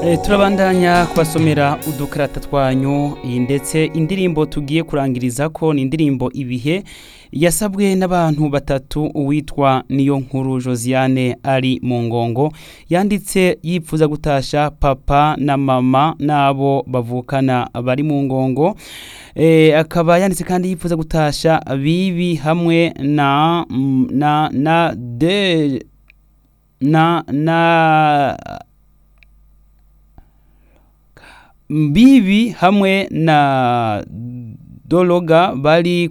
turabandanya kubasomera udukarata twanyu iyi ndetse indirimbo tugiye kurangiriza ko ni indirimbo ibihe yasabwe n'abantu batatu uwitwa niyo nkuru josiane ari mu ngongo yanditse yifuza gutasha papa na mama n'abo bavukana bari mu ngongo akaba yanditse kandi yifuza gutasha bibi hamwe na na na de na na bibi hamwe na dologa bari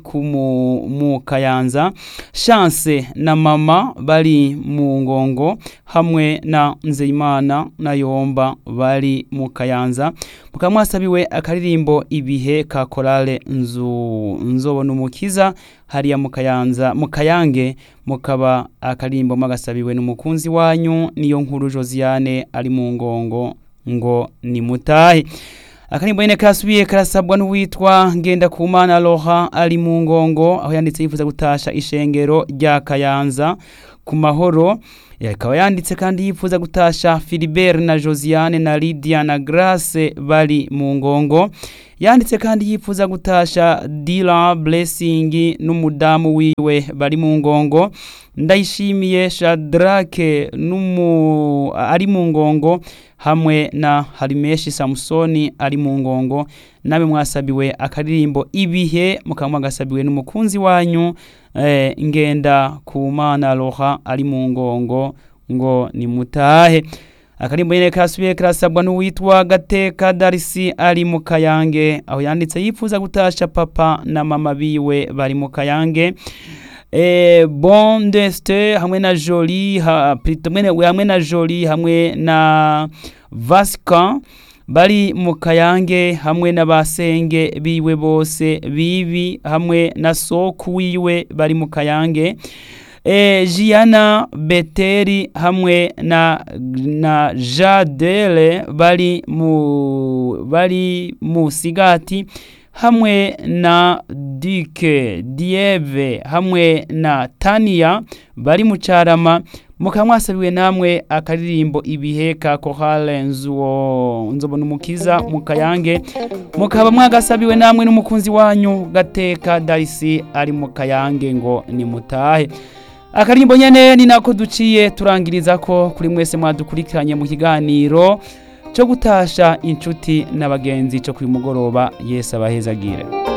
mu kayanza chance na mama bari mu ngongo hamwe na nzeyimana na yomba bari mu kayanza mukaba mwasabiwe akaririmbo ibihe ka korale nzu nzobona umukiza hariya mu kayanza mu kayange mukaba akaririmbo mwagasabiwe n'umukunzi wanyu niyo nkuru josiane ari mu ngongo ngo ni mutahe akarimbo nyene kasubiye karasabwa n'uwitwa ngenda kumana Laurent ari mu ngongo aho yanditse yifuza gutasha ishengero rya Kayanza ku mahoro akaba yanditse kandi yifuza gutasha Philibert na Josiane na Lydia na Grace bari mu ngongo yanditse kandi yifuza gutasha Dila Blessing n'umudamu wiwe bari mu ngongo ndayishimiye Shadrake numu ari mu ngongo hamwe na Harimeshi Samsoni ari mu ngongo nabe mwasabiwe akaririmbo ibihe mukaba mwagasabiwe n'umukunzi wanyu eh, ngenda ku mana Laurent ari mu ngongo ngo ni mutahe akarimbo nyene kasubiye karasabwa n'uwitwa Gateka Darisi ari mu Kayange aho yanditse yifuza gutasha papa na mama biwe bari mu Kayange eh, bon deste hamwe na Jolie ha, hamwe na Jolie hamwe na Vasca bari mu Kayange hamwe n'abasenge biwe bose bibi hamwe na soku wiwe bari mu Kayange e, Giana Beteri hamwe na na Jadele bari mu bari mu Sigati hamwe na Dike Dieve hamwe na Tania bari mu Carama mukaba mwasabiwe namwe akaririmbo ibihe ka korale nzuwo nzobona umukiza mu kayange mukaba mwagasabiwe namwe n'umukunzi wanyu gateka darisi ari mu kayange ngo ni mutahe akaririmbo nyene ni nako duciye turangiriza ko kuri mwese mwadukurikiranye mu kiganiro cyo gutasha inshuti n'abagenzi cyo kuri mugoroba Yesu abahezagire